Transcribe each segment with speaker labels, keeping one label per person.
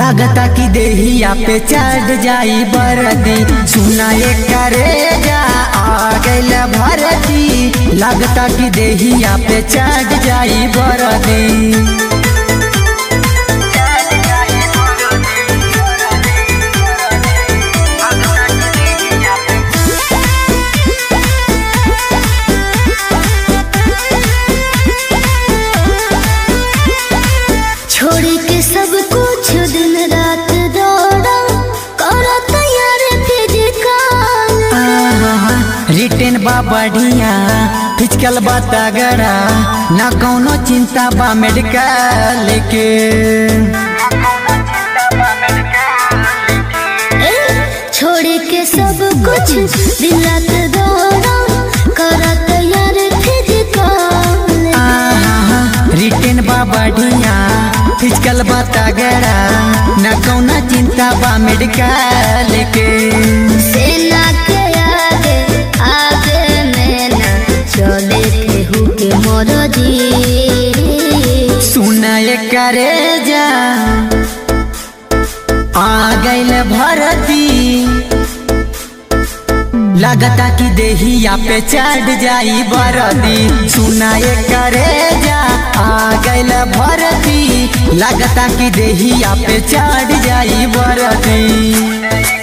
Speaker 1: लागता कि देहिया पे चढ़ जाई बरदी सुना एक करे जा आ गइल भरती लागता कि देहिया पे चढ़ जाई बरदी
Speaker 2: छोड़ के सब कुछ दिन रात दौड़ा करो तैयार फिजिकल
Speaker 1: रिटेन बा बढ़िया फिजिकल बा तगड़ा ना कौनो चिंता बा मेडिकल के
Speaker 2: छोड़ के सब कुछ दिन रात दौड़ा करो तैयार फिजिकल
Speaker 1: आहा, रिटेन बा बढ़िया फिजिकल बा तगड़ा ना कौनो चिंता बा मेडिकल के
Speaker 2: सेना के आगे आगे में ना चले केहू के मरदी
Speaker 1: सुना करे जा आ गइल भरती लगता कि देहिया पे चढ़ जाई बरदी सुना करे जा आ गइल भरती लगता कि देहिया पे चढ़ जाई बरदी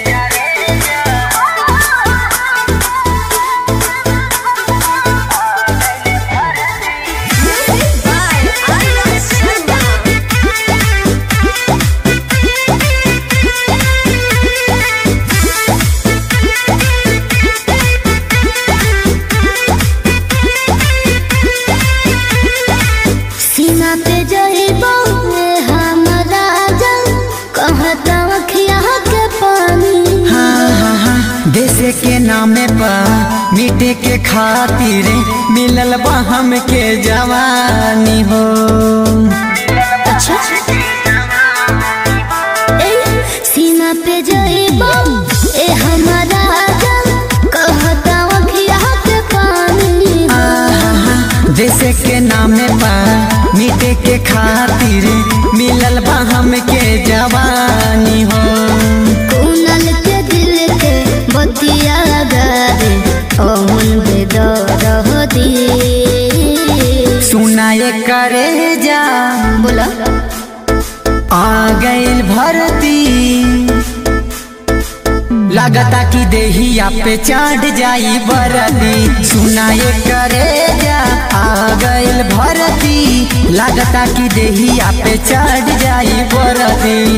Speaker 2: सीना पे जइबो हम राजा कहता अखिया के पानी
Speaker 1: हाँ, हाँ, हाँ, देश के नामे पर मिटे के खातिर मिलल बा हमके जवानी हो
Speaker 2: अच्छा ए सीना पे जइबो ए हम राजा कहता अखिया के पानी
Speaker 1: आहा, देश के नामे पर मिटे के खातिर मिलल बा हमके जवानी हो
Speaker 2: कुनल के दिल के बतिया गारे ओमन बेदर दी
Speaker 1: सुनाए करे जा
Speaker 2: बोला
Speaker 1: आ गइल भरती लगता कि देहिया पे चढ़ जाई बरदी सुनाए करे जा आ गइल भरती लगता कि देहिया पे चढ़ जाई बरदी